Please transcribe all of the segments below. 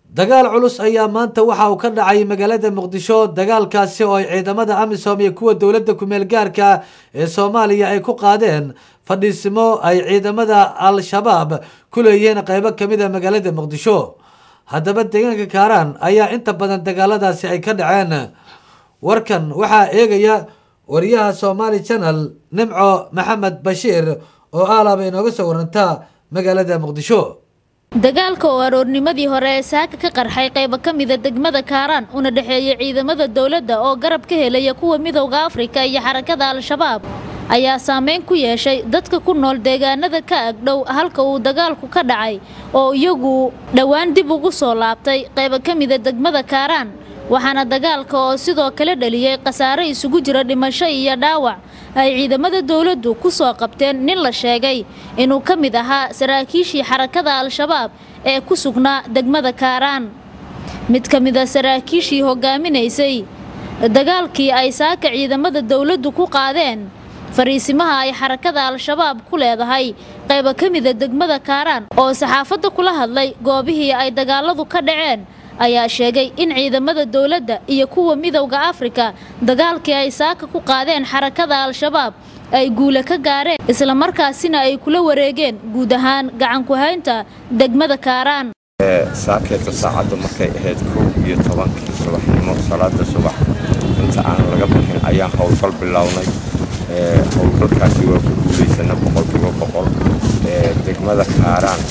dagaal culus ayaa maanta waxa uu ka dhacay magaalada muqdisho dagaalkaasi oo ay ciidamada amisom iyo kuwa dowladda kumeel gaarka ee soomaaliya ay ku qaadeen fadhiisimo ay ciidamada al-shabaab ku leeyihiin qeybo kamid a magaalada muqdisho haddaba deegaanka kaaraan ayaa inta badan dagaaladaasi ay ka dhaceen warkan waxaa eegaya wariyaha somaali channel nimco maxamed bashiir oo aalaaba inooga soo warantaa magaalada muqdisho dagaalka oo aroornimadii hore ee saaka ka qarxay qaybo ka mida degmada kaaraan una dhexeeya ciidamada dowladda oo garab ka helaya kuwa midowda afrika iyo xarakada al-shabaab ayaa saameyn ku yeeshay dadka ku nool deegaanada ka agdhow halka uu dagaalku ka dhacay oo iyagu dhowaan dib ugu soo laabtay qaybo ka mida degmada kaaraan waxaana dagaalka oo sidoo kale dhaliyey khasaare isugu jira dhimasho iyo dhaawac ay ciidamada dowladdu ku soo qabteen nin la sheegay inuu ka mid ahaa saraakiishii xarakada al-shabaab ee ku sugnaa degmada kaaraan mid ka mid a saraakiishii hogaaminaysay dagaalkii ay saaka ciidamada dowladdu ku qaadeen fariisimaha ay xarakada al-shabaab ku leedahay qaybo ka mida degmada kaaraan oo saxaafadda kula hadlay goobihii ay dagaaladu ka dhaceen ayaa sheegay in ciidamada dowladda iyo kuwa midowda afrika dagaalkii ay saaka ku qaadeen xarakada al-shabaab ay guule ka gaareen islamarkaasina ay kula wareegeen guud ahaan gacanku-haynta degmada kaaraan saakeeta saacadda markay ahayd kow iyo tobankii subaxnimo salaada subax inta aan laga bixin ayaan howlgal bilownay howlgalkaasi waa ku guulaysana boqolkiiba boqol degmada kaaraan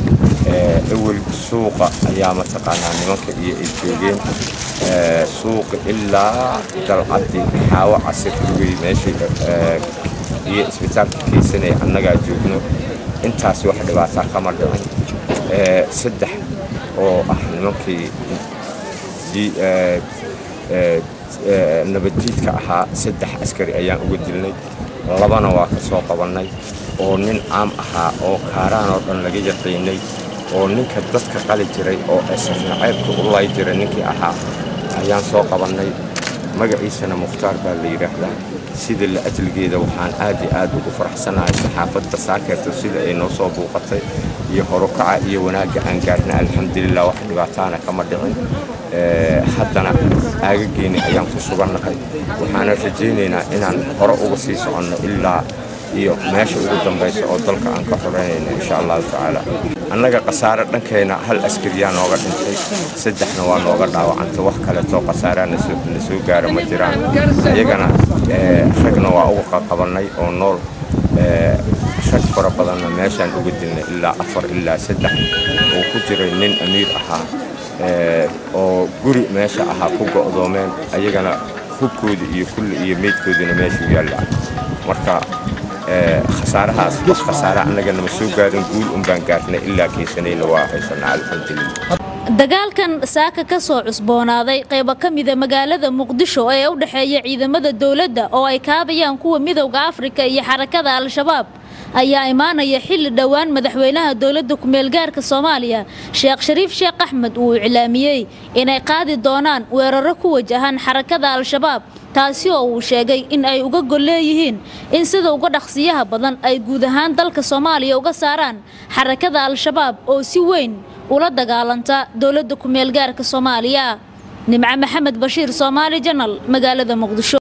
ewel suuqa ayaa mataqaanaa nimanka iyo ay joogeen suuqa ilaa dalcaddi xaawo casir lugey meesha iyo isbitaalka keysanaya annagaa joogno intaas wax dhibaataa kama dhicin saddex oo ah nimankii nabaddiidka ahaa saddex askari ayaan uga dilnay labana waa ka soo qabannay oo nin caam ahaa oo kaaraan oo dhan laga yaqiinay oo ninka dadka qali jiray oo esnaceebka u lay jiray ninkii ahaa ayaan soo qabannay magaciisana mukhtaar baa la yidhaahdaa sida la ajligeeda waxaan aad iyo aad ugu faraxsanahay saxaafadda saakeerta sida ay noo soo buuqatay iyo horukaca iyo wanaagga aan gaarna alxamdulilah wax dhibaataana kama dhicin haddana aagageeni ayaan ku sugannahay waxaana rajaynaynaa inaan hore uga sii soconno ilaa iyo meesha ugu dambaysa oo dalka aan ka xoreynayno insha allahu tacaala annaga khasaare dhankeena hal askariyaa nooga dhintay saddexna waa nooga dhaawacantay wax kaleetoo khasaaraa na soo gaara ma jiraan iyagana ragna waa uga qaqabannay oo nool rag fara badanna meeshaan uga dilnay ilaa afar ilaa saddex oo ku jiray nin amiir ahaa oo guri meesha ahaa ku go'doomeen ayagana hubkooda iyo kulli iyo meydkoodina meeshuu yaalla marka khasaarahaas wax khasaare annaga nama soo gaarin guul un baan gaarnay ilaa keysanayna waa haysanaa alxamdulilah dagaalkan saaka ka soo cusboonaaday qaybo ka mida magaalada muqdisho ee u dhexeeya ciidamada dowladda oo ay kaabayaan kuwa midowda afrika iyo xarakada al-shabaab ayaa imaanaya xilli dhowaan madaxweynaha dowladda ku-meelgaarka soomaaliya sheekh shariif sheekh axmed uu iclaamiyey inay qaadi doonaan weeraro ku wajahan xarakada al-shabaab taasi oo uu sheegay in ay uga gol leeyihiin in sida uga dhaqsiyaha badan ay guud ahaan dalka soomaaliya uga saaraan xarakada al-shabaab oo si weyn ula dagaalanta dowladda ku-meelgaarka soomaaliya nimco maxamed bashiir soomaali janal magaalada muqdisho